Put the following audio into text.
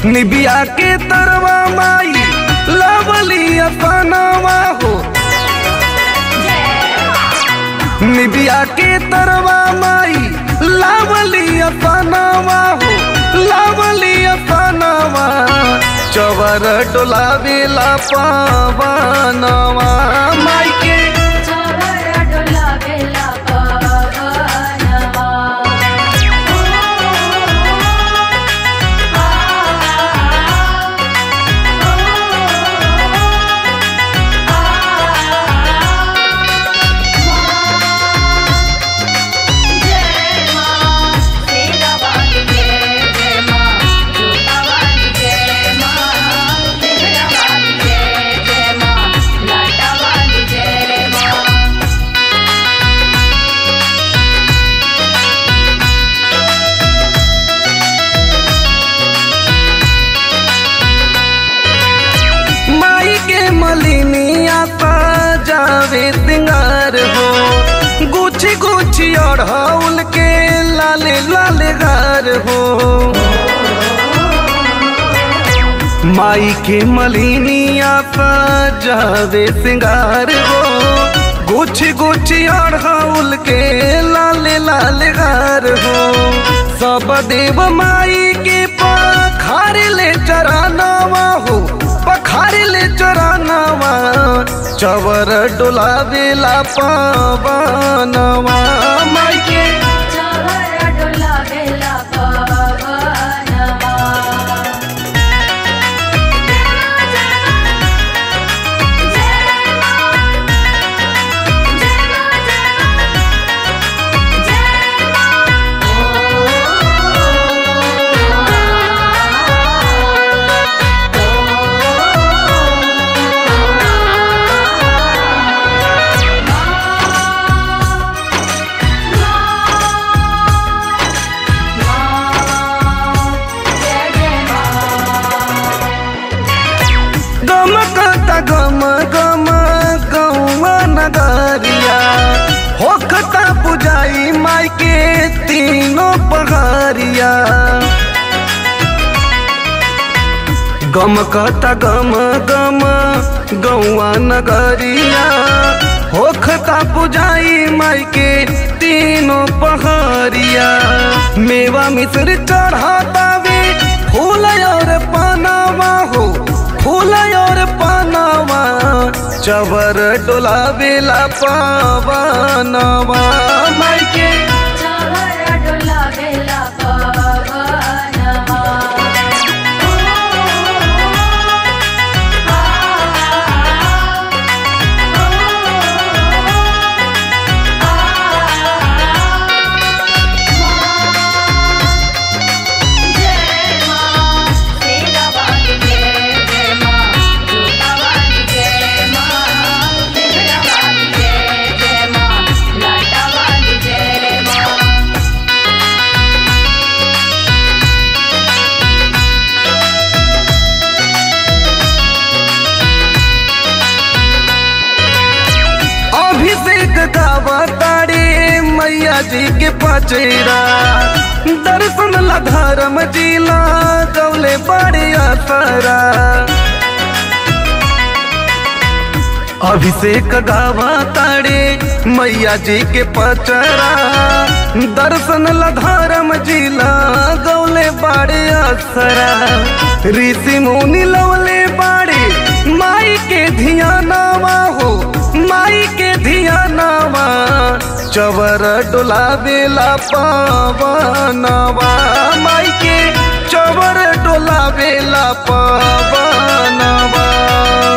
निबिया के तरवा माई लवली अपनावा हो निबिया के तरवा माई लावली अपनावा हो लावली अपनावा चवर डोलावेला पावनवा माई के चवर डोलावेला पवनवा जय मां सेरा वाली जय जय मां जोता वाली जय मां सेरा वाली जय जय मां लाटा वाली जय मां माई के मलिनिया जावे सिंगार हो गुछी गुछी अढ़ौल के लाले लाले गार हो माई के मलिनिया जावे सिंगार हो गुछी गुछी अढ़ौल के लाले लाले गार हो सब देव माई के पखार ले चरानवा हो पखार ले चरानवा चवर डोलावेला पावनवा माई के चवर डोलावेला पवनवा गमकता गम गम गौवा नगरिया होखता पुजाई माई के तीनों पहाड़िया गमकता गम गम गौवा नगरिया होखता पुजाई माई के तीनों पहाड़िया मेवा मिश्र चढ़ातावे फूल और पानावा हो फूल और पानावा चवर डोलावेला पावनवा माई के चवर डोलावेला पवनवा जय मां सेरा वाली जय जय मां जोता वाली जय मां सेरा वाली जय जय मां लाटा वाली जय मां अभिषेक गावा तारे मैया जी के पचेरा दर्शन ला धर्म जिला गौले बड़े असरा अभिषेक गावा तारे मैया जी के पचरा दर्शन ला धर्म जिला गौले बड़े असरा ऋषि मुनि लवले बाड़े माई के धियानावा हो माई के धियानावा चवर डोलावेला पावनवा माई के चवर डोलावेला पावनवा